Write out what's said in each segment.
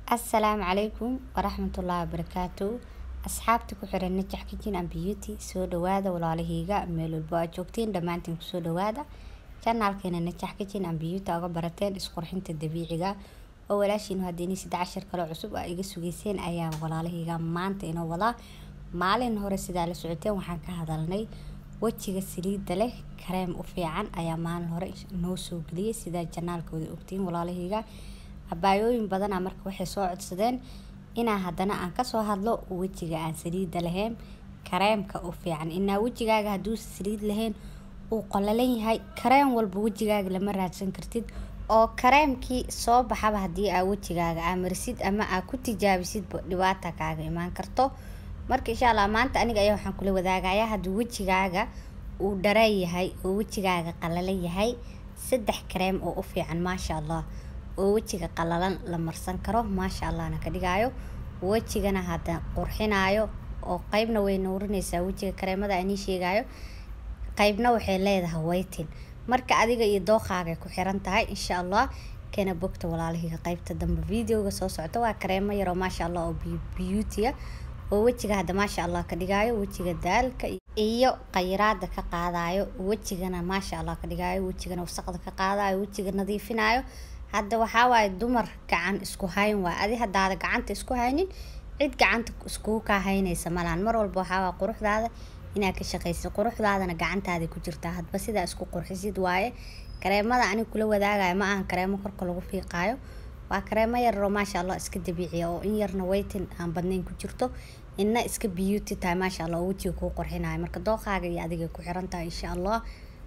assalaamu calaykum waraxmatullaahi wabarakaatu asxaabta ku xiran najax kitchen and beauty soo dhawaada walaalahayga meel walbo aad joogtiin dhammaantiin kusoo dhawaada janaalkeena najax kitchen and beauty uga barateen isqurxinta dabiiciga oo walaashiinu haddii saddex cashar kale cusub aa iga sugeyseen ayaa walaalahayga maanta inoo wadaa maalin hore sidaa la socoteen waxaan ka hadalnay wejiga saliidda leh kareem u fiican ayaa maalin hore noo soo geliyay sidaa janaalkooda ogtiin walaalahayga abaayooyin badana marka waxay soo codsadeen inaa haddana aan kasoo hadlo wejiga aan saliidda lahayn kareemka u fiican inaa wejigaaga hadduusa saliid lahayn uu qolalan yahay kareem walba wejigaaga lama raadsan kartid oo kareemkii soo baxaba haddii aa wejigaaga aa marisid ama aa ku tijaabisidba dhibaata kaaga imaan karto marka insha allah maanta aniga ayaa waxaan kula wadaagayaa haddii wejigaaga uu dharan yahay oo wejigaaga qalalan yahay saddex kareem oo u fiican maasha allah oo wejiga qalalan la marsan karo maasha allahna ka dhigaayo wejigana hadda qurxinaayo oo qeybna way nuurinaysaa wejiga kareemada anii sheegaayo qeybna waxay leedahay waytin marka adiga iyo dooqaaga ku xiran tahay insha allah kana bogta walaalahiga qeybta dambe videoga soo socda waa kareemo yaroo maasha allah oo beautya oo wejiga hadda maasha allah ka dhigaayo wejiga daalka iyo khayraada ka qaadayo wejigana maasha allah ka dhigaayo wejigana wasaqda ka qaadayo wejiga nadiifinayo hadda waxaa waaye dumar gacan isku hayn waay adi hadaada gacanta isku haynin cid gacanta iskugu kaa haynaysa malaan mar walba waxaa waay quruxdaada inaad ka shaqaysid quruxdaadana gacantaada ku jirtaa hadba sidaa isku qurxisid waaye kareemada anig kula wadaagayo ma ahan kareemo korka lagu fiiqaayo waa kareemo yaroo maasha allah iska dabiiciya oo in yarna waytin aan badnayn ku jirto inna iska beauty tahay maasha allah oo wejiga kuu qurxinayo marka dooqaaga iyo adiga ku xiran tahay insha allah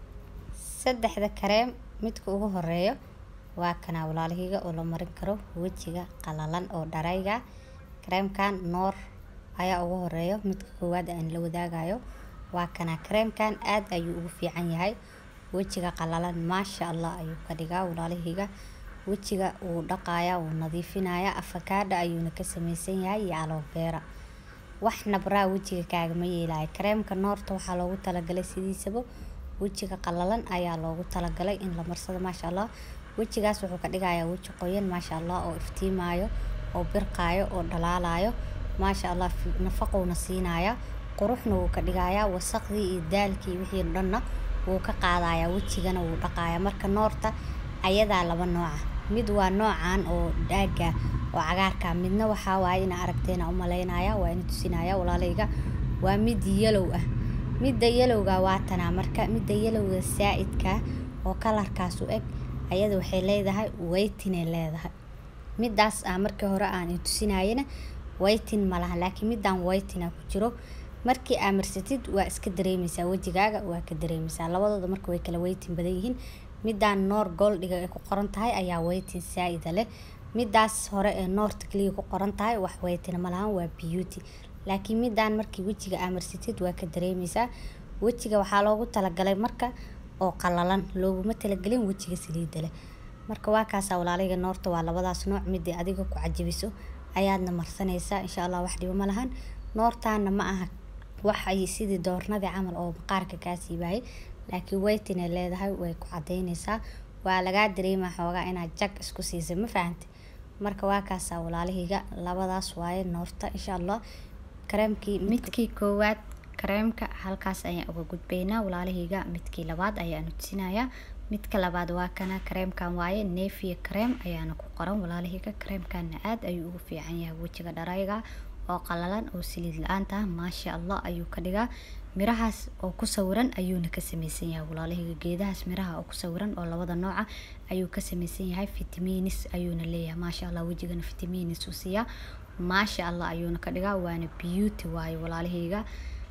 saddexda kareem midka ugu horeeyo waa kanaa walaalahiga oo la marin karo wejiga qalalan oo dharayga kareemkan noor ayaa ugu horeeyo midka koowaad aan la wadaagayo waa kanaa kareemkan aad ayuu ugu fiican yahay wejiga qalalan maasha allah ayuu ka dhigaa walaalahiga wejiga wuu dhaqayaa wuu nadiifinayaa afakaadha ayuuna ka sameysan yahay iyo alobeera wax nabraa wejiga kaagama yeelayo kareemka noorta waxaa loogu talagalay sidiisaba wejiga qalalan ayaa loogu talagalay in la marsado maasha allah wejigaas wuxuu ka dhigayaa weji qoyan maasha allah oo iftiimaayo oo birqaayo oo dhalaalayo maasha allah nafaqowna siinaya quruxna wuu ka dhigayaa wasaqdii iyo daalkii wixii dhanna wuu ka qaadayaa wejigana wuu dhaqayaa marka noorta ayadaa laba nooca mid waa noocan oo dhaaga oo cagaarka midna waxaa waaye ina aragteena u malaynaya waa ina tusinaya walaalayga waa mid yalow ah midda yalowga waa tanaa marka midda yalowga saa-idka oo kalarkaas u eg ayada waxay leedahay waytinay leedahay midaas ah markii hore aan tusinayana waytin malaha laakiin midaan waytina ku jiro markii aa marsatid waa iska dareemeysaa wejigaaga waa ka dareemeysaa labadooda marka way kala waytin badan yihiin midaan noor goldhiga ay ku qoran tahay ayaa waytin saa-ida leh midaas hore ee noorta kaliya ku qoran tahay wax waytina malahan waa beauty laakiin midaan markii wejiga aa marsatid waa ka dareemeysaa wejiga waxaa loogu talagalay marka oo qalalan looguma talagelin wejiga saliida leh marka waa kaasaa walaalayga noorta waa labadaas nooc midii adiga ku cajabiso ayaadna marsanaysaa insha allah wax dhibo ma lahan noortaana ma aha wax ay sidii doornadii camal oo maqaarka kaa siibaayay laakiin waytinay leedahay way ku cadeyneysaa waa lagaa dareemaa xoogaa inaad jag isku siisay ma fahante marka waa kaasaa walaalahayga labadaas waaye noorta insha allah kareemkii midkii koowaad kareemka halkaas ayaan uga gudbaynaa walaalahayga midkii labaad ayaanu tusinayaa midka labaad waa kana kareemkan waaye neefiya kareem ayaana ku qoran walaalahayga kareemkana aad ayuu ugu fiican yahay wejiga dharayga oo qalalan oo saliid la-aanta ah maasha allah ayuu ka dhigaa mirahaas oo ku sawiran ayuuna ka sameysan yahay walaalahayga geedahaas miraha oo ku sawiran oo labada nooca ayuu ka sameysan yahay fitamiinis ayuuna leeyahay maasha allah wejigana fitamiinis u siiyaa maasha allah ayuuna ka dhigaa waana beauty waaye walaalahayga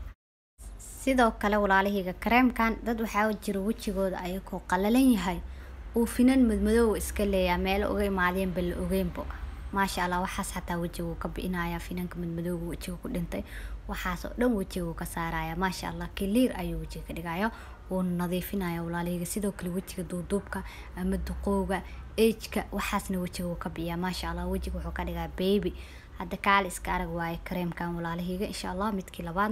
sidoo kale walaalahayga kareemkan dad waxaa jira wejigooda ayagoo qalalan yahay uu finan madmadoowa iska leeyaa meelo uga imaadeenba la ogeynbo maasha allah waxaas xataa wejiguu ka bi'inayaa finanka madmadooga wejiga ku dhintay waxaas oo dhan wejiguu ka saaraya maasha allah kiliir ayuu wejiga ka dhigaya wuuna nadiifinaya walaalahayga sidoo kale wejiga duuduubka ama duqowga ejka waxaasna wejiga wuu ka bi'iyaa maasha allah wejiga wuxuu ka dhigaa baby hadda kaali iska arag waaye kareemkan walaalahayga insha allah midkii labaadna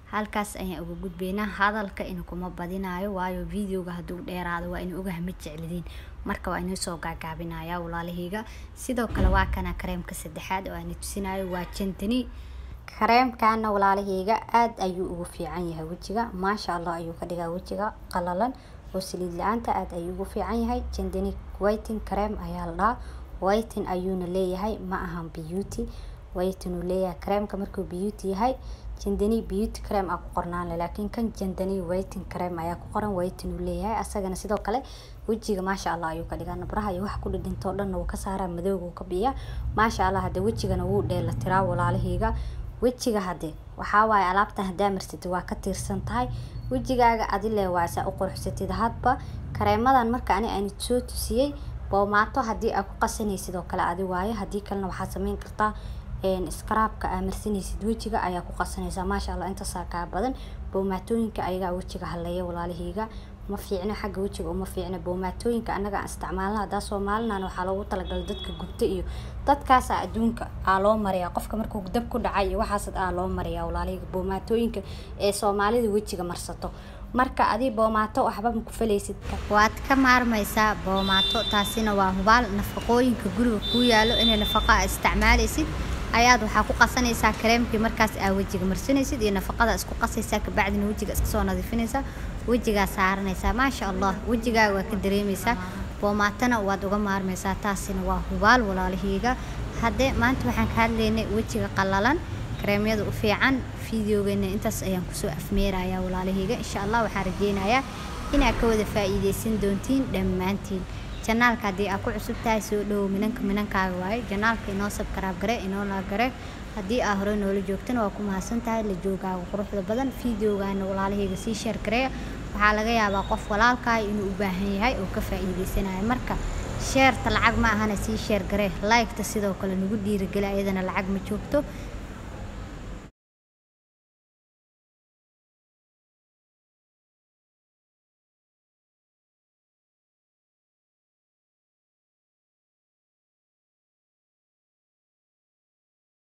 halkaas ayaan uga gudbaynaa hadalka in kuma badinayo waayo videoga hadduu dheeraado waa in ogaha ma jeclidiin marka waa inuu soo gaagaabinaya walaalahayga sidoo kale waa kana kareemka saddexaad oo aan tusinayo waa jantani kareemkana walaalahayga aad ayuu ugu fiican yahay wejiga maasha allah ayuu ka dhigaa wejiga qalalan oo saliid la-aanta aad ayuu ugu fiican yahay jandani whiting kareem ayaa la dhahaa whiting ayuuna leeyahay ma ahan beauty whiting uu leeyahay kareemka markuu beauty yahay jandani beauty cream aa ku qornaan leh laakiin kan jandani whiting cream ayaa ku qoran whiting uu leeyahay asagana sidoo kale wejiga maasha allah ayuu ka dhigaa nabraha iyo wax ku dhidhintoo dhanna wuu ka saaraa madowga wuu ka biyaa maasha allah hadde wejigana wuu dheela tiraa walaalahayga wejiga hadde waxaa waaye alaabtan haddaa marsatid waa ka tiirsan tahay wejigaaga adile waa saa u quruxsatid hadba kareemadan marka ani aan soo tusiyey boomaato haddii aa ku qasanaysid oo kale adi waaye haddii kalena waxaad sameyn kartaa scraabka aa marsanaysid wejiga ayaa ku qasanaysaa maasha allah intaasaa kaa badan boomaatooyinka ayagaa wejiga haleeya walaalahayga ma fiicno xagga wejiga uma fiicno boomaatooyinka annaga aan isticmaalna haddaa soomalinan waxaa loogu talagalay dadka gubta iyo dadkaasa adduunka aa loo mariyaa qofka markuu dab ku dhacay iyo waxaas aa loo mariyaa walaalahayga boomaatooyinka ee soomaalida wejiga marsato marka adii boomaato waxba ma ku falaysid waad ka maarmaysaa boomaato taasina waa hubaal nafaqooyinka guriga kuu yaalo inay nafaqa aa isticmaalaysid ayaad waxaa ku qasanaysaa kareemkii markaas aa wejiga marsanaysid iyo nafaqada isku qasaysaa kabacdina wejiga iska soo nadiifinaysaa wejigaa saaranaysaa maasha allah wejigaaga waa ka dareemaysaa boomaatana waad uga maarmaysaa taasina waa hubaal walaalahayga haddee maanta waxaan ka hadlaynay wejiga qallalan kareemyada u fiican fideogeena intaas ayaan kusoo afmeerayaa walaalahayga insha allah waxaan rajeynayaa inaad ka wada faa'iidaysan doontiin dhammaantiin janaalka haddii aa ku cusub tahay soo dhowow minanka minankaaga waaye janaalka inoo sabkaraab gare inoo laagare haddii aa hore noola joogtana waa ku mahadsan tahay la joogaaga quruxda badan fideogaana walaalahayga sii sheer gareeya waxaa laga yaabaa qof walaalkaay inuu u baahan yahay oo ka faa'iidaysanayo marka sheerta lacag ma ahana sii sheer garee like-ta sidoo kale nagu dhiirigeli ayadana lacag ma joogto